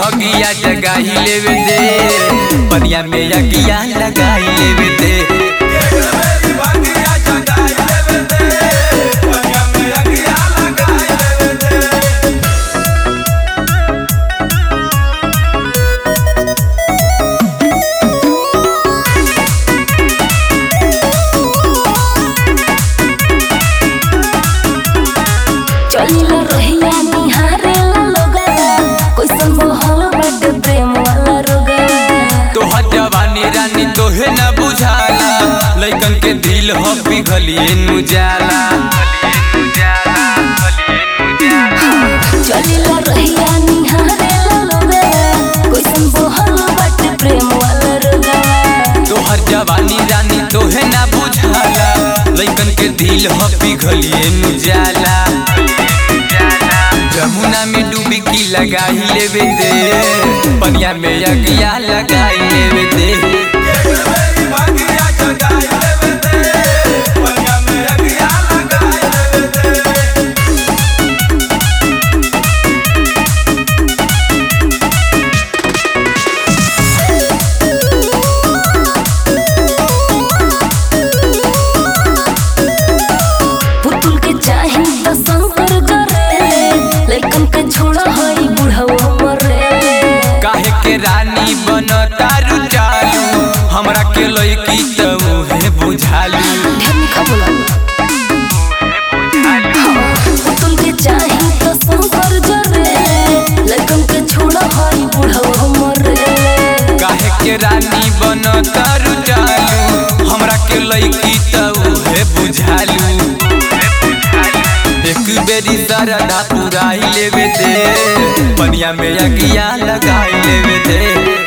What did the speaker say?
भगिया जगाई लेवे दे पनिया में अगिया लगाई लेवे दे चलिला रहिया निहारेला लोगवा कैसन बहल बाटे प्रेम वाला रोगवा तोहर जवानी रानी तोहे न बुझाला लइकन के दिल हो पिघलिए नु जाला चलिला रहिया निहारेला लोगवा कैसन बहल बाटे प्रेम वाला रोगवा तोहर जवानी रानी तोहे न बुझाला लइकन के दिल हो पिघलिए नु जाला जमुना में डुबकी लगाई लेवे दे पनिया में अगिया लगाई लेवे दे पुतुल के चाही त शंकर जरे लइकन के छोड़ा हई बुढ़वा मरे काहे के रानी बन तारू चालू हमरा के लइकी त उहे बुझालू ध्यान नहीं खा पुतुल के चाही त शंकर जरे लइकन के छोड़ा हई बुढ़वा मरे काहे के रानी बन तारू चालू हमरा के लइकी त उहे बुझालू एक बेरी सरदा पुराई लेवे दे पनिया में अगिया लगाई लेवे दे